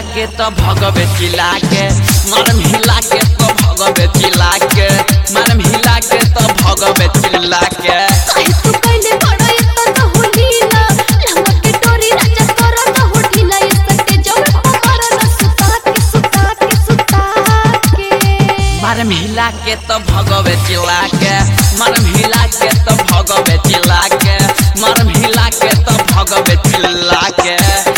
के तो भगवे चिल्ला के मारम हिला के तो भगवे चिल्ला के मारम हिला के तो भगवे चिल्ला के काहे तू कइले बड़ा इतना होलीला लहंगा के डोरी राजा तोरा न होठीला ये सटे जब हमारा न सुता के सुता के सुता के मारम हिला के तो भगवे चिल्ला के मारम हिला के तो भगवे चिल्ला के मारम हिला के तो भगवे चिल्ला के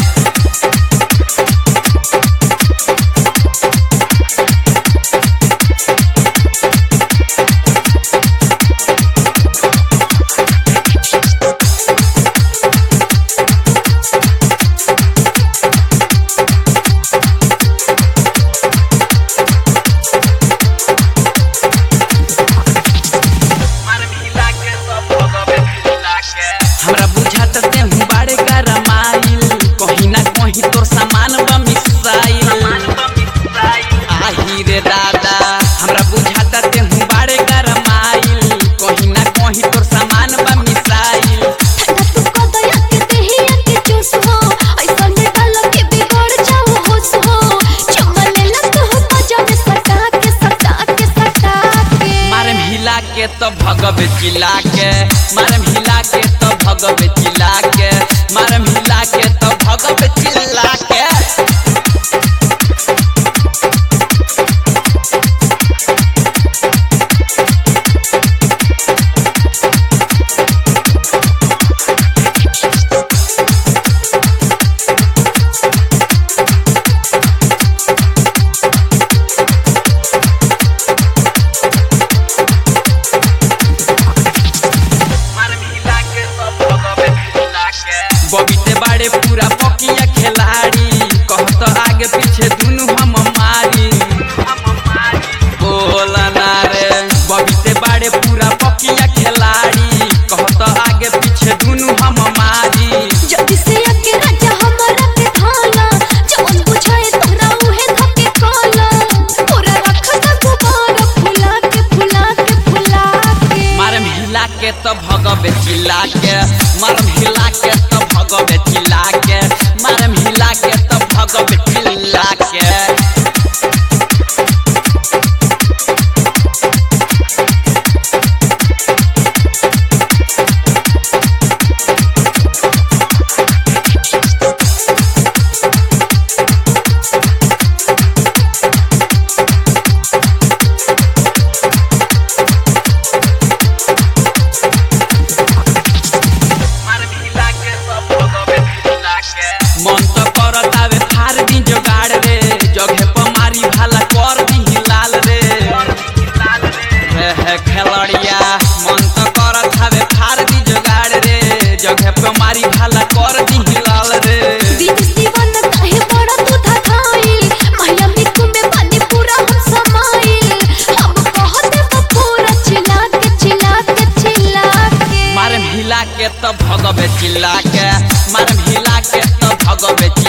हमरा बुझात ते हूँ बाड़े का रमाइल कहीं ना कहीं तोर सामान बा मिसाइल आही रे दादा हमरा बुझात ते हूँ बाड़े का रमाइल कहीं ना कहीं तोर सामान बा मिसाइल ठंडा तू कदया के देहिया के चूस हो ऐसा में डाल के बिगड़ जाओ होश हो चमले लग हो मजा में सटा के सटा के सटा के मारम हिला के तो भगवे चिल्ला के मारम हिला के तो भगवे चिल्ला के मारम हिला के तो भगवे चिल्ला के बबीते बाड़े पूरा पकिया खिलाड़ी कहत आगे पीछे दुनु हम मारी बोला ना रे बबीते बाड़े पूरा पकिया खिलाड़ी कहत आगे पीछे दुनु हम मारी जल्दी से आके राजा हमारा के थाला जवन बुझाए तोरा उहे धके काला पूरा रखा गुबारा फुला के फुला के फुला के मारम हिला के तो भगवे चिल्ला के मारम हिला के तो भगवे चिल्ला के मारम हिला के तो भगवे चिल्ला के मन तो करत आवे फार दी जोगाड़ रे जगह पर मारी भाला कर दी लाल रे हे हे खेलड़िया मन तो करत आवे फार दी जोगाड़ रे जगह पर मारी भाला कर दी लाल रे दिन दीवाना काहे बड़ा तू धकाई महिला मिकु में पानी पूरा हम समाई हम कहते वो पूरा चिल्ला के चिल्ला के चिल्ला के मारम हिला के तो भगवे चिल्ला के मारम हिला के तो भगवे